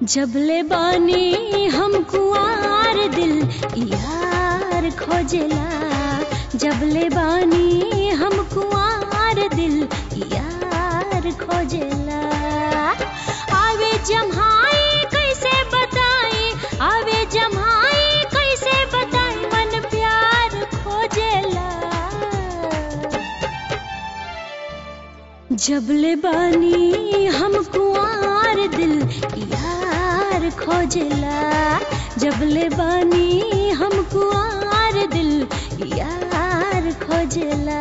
जबले बानी हम कुआर दिल यार खोजला जबले बानी हम कुआर दिल यार खोजला आवे जम्हाई कैसे बताई आवे जम्हाई कैसे बताई मन प्यार खोजला जबले बानी हम कुआर दिल यार खोजला जबले बानी हम कुआर दिल यार खोजला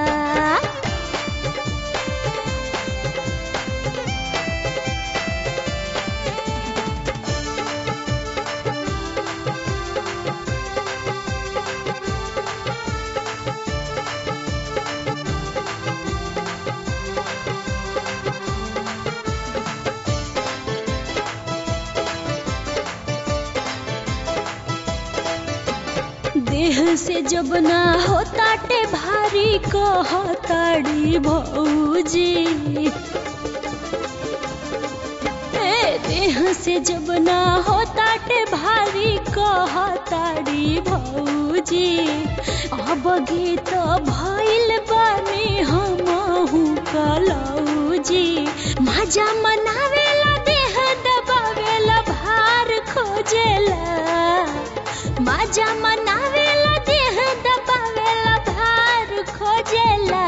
देह से जब ना होताटे भारी कहताड़ी भौजी ए देह से जब ना होताटे भारी कहताड़ी भौजी अब गीत भइल बानी हमहु कलौजी मजा मनावेला देह दबावेला भार खोजेला मजा मनावेला देह दबावेला भार खोजेला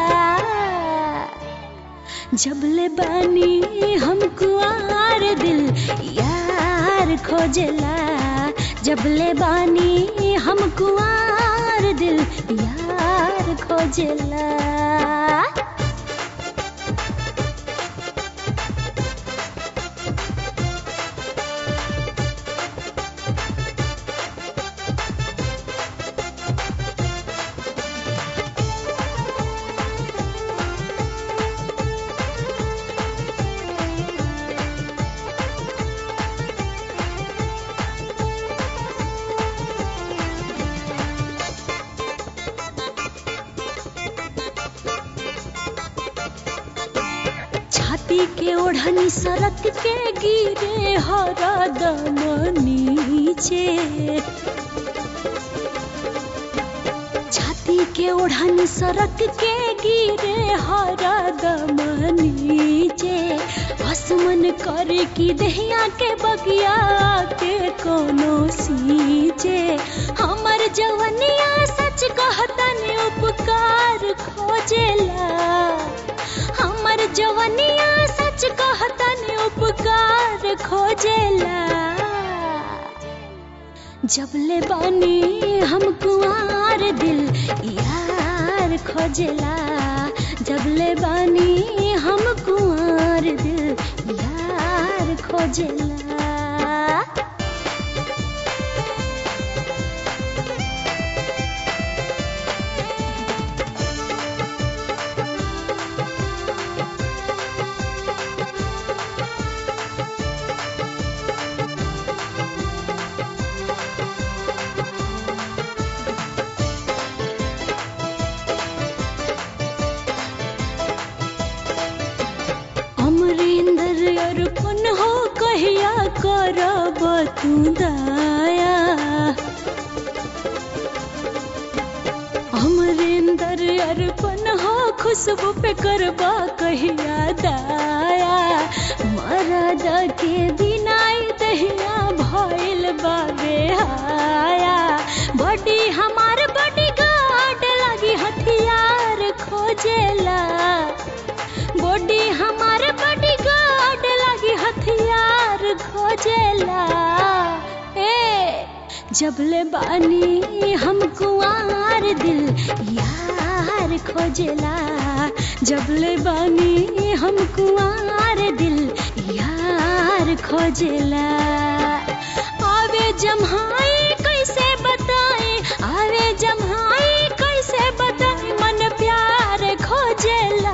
जबले बानी हम कुआर दिल यार खोजेला जबले बानी हम कुआर दिल यार खोजेला छाती के ओढ़नी सरक के गिरे हरदम नीचे छाती के ओढ़नी सरक के गिरे हरदम नीचे आसमन करे की दहिया के बगिया के कोनो सींचे हमर जवनिया सच कहतन उपकार खोजेला हमर जवनिया सच कहतन उपकार खोजेला जबले बानी हम कुआर दिल यार खोजेला जबले बानी हम कुआर दिल यार खोजेला अमरिंदर अर्पण हो कहिया करब तू दया अमरिंदर अर्पण हो खुशबू पे करबा कहिया दया मरद के बिनाई दहिया भइल बाबे हाया बड़ी हमार बड़ी गार्ड लगी हथियार खोजेला बॉडी हमार बॉडी गार्ड लगी हथियार खोजेला ए जबले बानी हम कुआर दिल यार खोजेला जबले बानी हम कुआर दिल यार खोजेला आवे जम्हाई कैसे बताए आवे जम्हाई कैसे बताए मन प्यार खोजेला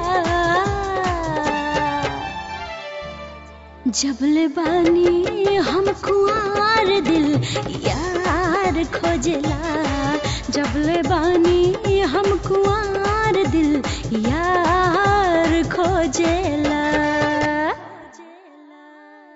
जबले बानी हम कुआर दिल यार खोजला जबले बानी हम कुआर दिल यार खोजेला